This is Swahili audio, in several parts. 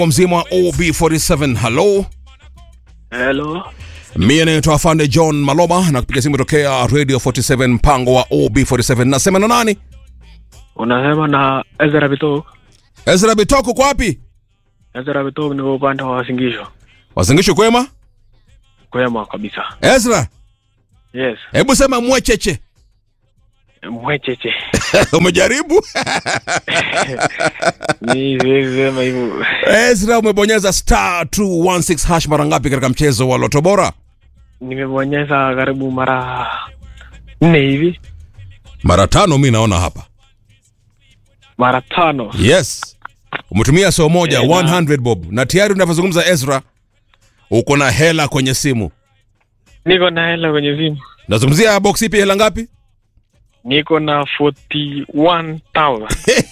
mzima wa OB47 halo Hello. mie naitwa afande john maloba na kupiga simu tokea radio 47 mpango wa OB47 nasema na nani Unasema na Ezra Bitok. ezra bitoko kwa wapi Ezra Bitok ni upande wa Wasingisho. wasingisho kwema Kwema kabisa. ezra Yes. hebu sema mwecheche Mwecheche. umejaribu Ni siwezi sema hivyo. ezra umebonyeza star 216 hash mara ngapi katika mchezo wa loto bora Nimebonyeza karibu mara nne hivi. mara tano mi naona hapa Mara tano. yes umetumia soo moja Eh, na- 100 bob na tayari unavyozungumza ezra uko na hela kwenye simu Niko na hela kwenye simu. nazungumzia box ipi hela ngapi Niko na 41,000.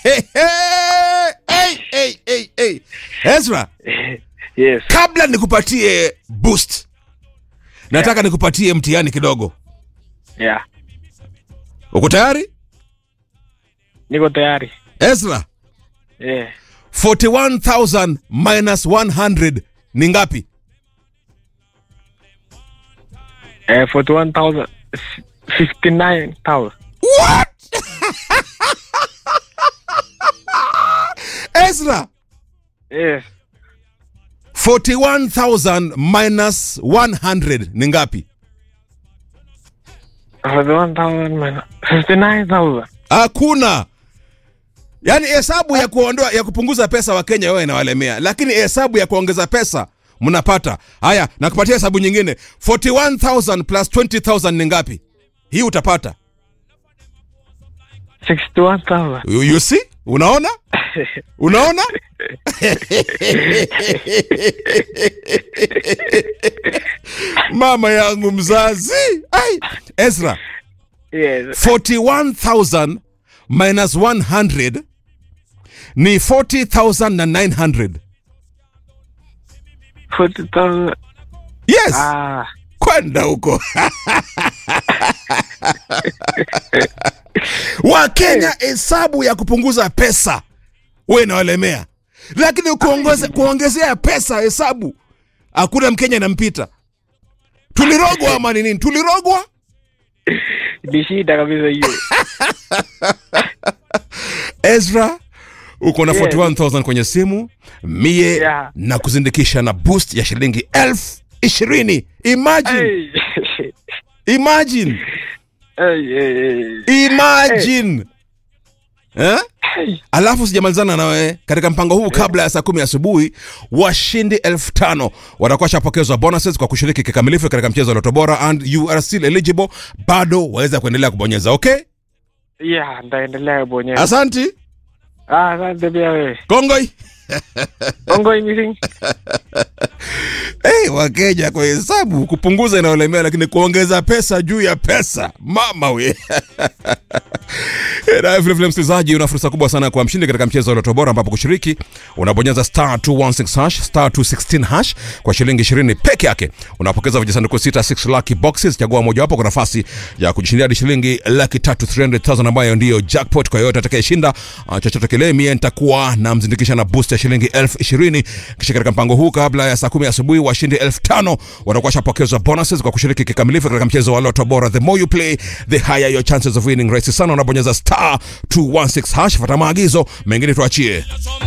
hey, hey, hey, hey. ezra Yes. kabla nikupatie boost nataka nikupatie mtihani kidogo Yeah. uko tayari Niko tayari. ezra Yeah. 41000 minus 100 ni ngapi Eh, 41,000. 59,000. what ezra Yes. 41000 minus 100 ni ngapi 41,000 minus 59,000. hakuna yaani hesabu ya kuondoa ya kupunguza pesa wa kenya wewe inawalemea lakini hesabu ya kuongeza pesa mnapata haya nakupatia hesabu nyingine 41000 plus 20000 ni ngapi hii utapata 61,000. you, you see unaona unaona mama yangu mzazi Ai, ezra Yes. 41000 minus 100 ni 40900 40,000. yes Ah. kwenda huko wakenya hesabu ya kupunguza pesa we inawalemea lakini kuongeze, kuongezea pesa hesabu hakuna mkenya inampita tulirogwa ama ni nini tulirogwa Ni shida kabisa hiyo. ezra uko na Yeah. 41000 kwenye simu mie Yeah. na kuzindikisha na boost ya shilingi elfu ishirini imagine Hey. imagine Hey, hey, hey. imagine eh? Hey. alafu sijamalizana nawe katika mpango huu kabla ya saa kumi asubuhi washindi elfu tano watakuwa shapokezwa bonuses kwa kushiriki kikamilifu katika mchezo wa loto bora and you are still eligible bado waweza kuendelea kubonyeza okay Yeah, ndaendelea kubonyeza. asanti Ah, asante pia wewe. kongoi Ongoing missing. hey, wakenya kwa hesabu kupunguza inaolemea lakini kuongeza pesa juu ya pesa mama we na vilevile msikilizaji una fursa kubwa sana kwa mshindi katika mchezo wa loto bora ambapo kushiriki unabonyeza star 216 hash star 216 hash kwa shilingi 20 peke yake unapokeza vijisanduku 66 lucky boxes chagua mojawapo kwa nafasi ya kujishindia hadi shilingi laki tatu 300000 ambayo ndiyo jackpot kwa yoyote atakayeshinda uh, chochote kile mie nitakuwa na mzindikisha na boost ya shilingi elfu ishirini kisha katika mpango huu kabla ya saa kumi asubuhi washindi elfu tano watakuwa shapokezwa bonuses kwa kushiriki kikamilifu katika mchezo wa loto bora the more you play the higher your chances of winning rahisi sana unabonyeza star 216 hash fata maagizo mengine tuachie